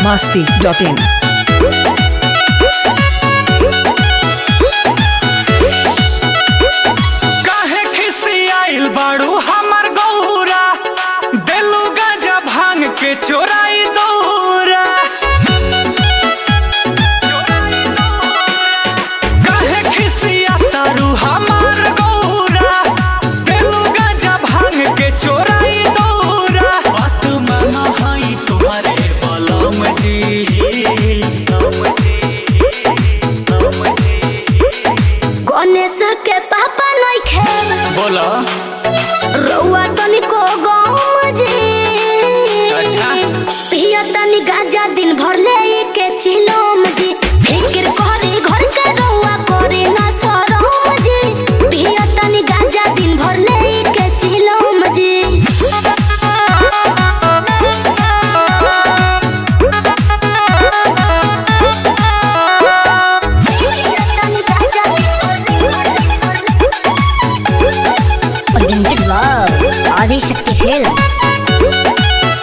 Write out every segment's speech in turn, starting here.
masti.in. काहे खिसियाइल बाड़ू हमर गौरा देलू गाजा भांग के चोराई दौरा काहे खिसिया तारू हमर गौरा देलू गाजा भांग के चोराई दौरा बात माना हई तुम्हारे बलम जी गणेश के पापा नइखे बोला रउआ तनिको गम जी अच्छा। पिया तनी गाजा दिन भर ले के चिलम जी फिक्र करे घर के रउआ करे ना शरम जी पिया तनी गाजा दिन भर ले के चिलम जी presented by Adi Shakti Films.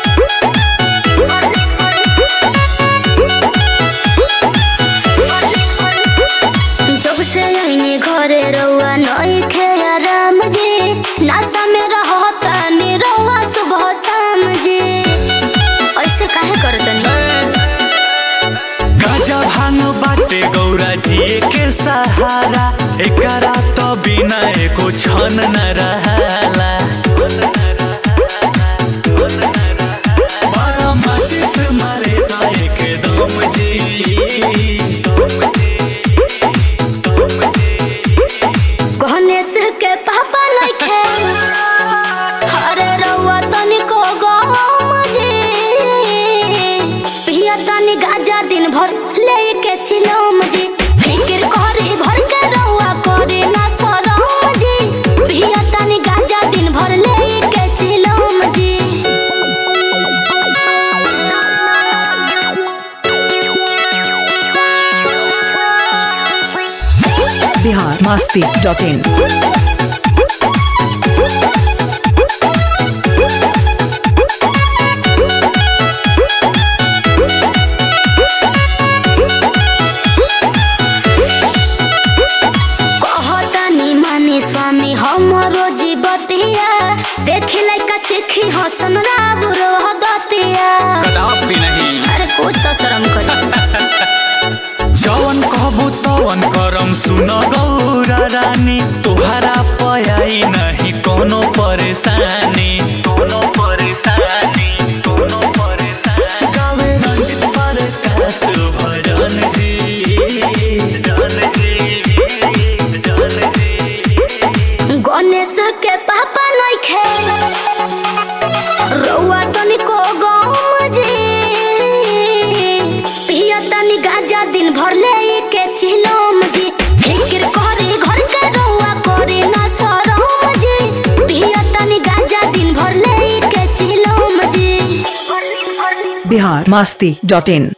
जब से आईने घरे रउआ नइखे आराम जी नासा में रहो तनी रउआ सुबह शाम जी ऐसे काहे करतनी गाजा भांग बाटे गौरा जी के सहारा एकरा तो बिना एको क्षण न रहला बड़ा माचिस मारे ता एकदम जी गणेश के पापा नइखे अरे रउआ तनिको गम जी पिया तनी गाजा दिन भर लेके छिलम जी फिक्र करे घर के रउआ करे ना शरम जी पिया तनी गाजा दिन भर लेके छिलम जी Bihar masti.in. कहतानी माने स्वामी हमरो जीवतिया देखे लायका सीखी हसन राव रोह दतिया कदापि नहीं अरे कुछ तो शर्म करी जवन कहबू तवन करम सुन गौरा रानी तुहरा पयाई नहीं कोनो परेशानी कोनो परेशानी कोनो परेशानी गावे रंजित प्रकाश भजन जी जन जी जन जी गणेश के पापा नइखे रउआ तनिको गम जी पिया तनी गाजा दिन भर ले के चिलम जी फिक्र करे घर के रउआ करे ना शरम जी पिया तनी गाजा दिन भर ले के चिलम जी Bihar masti.in.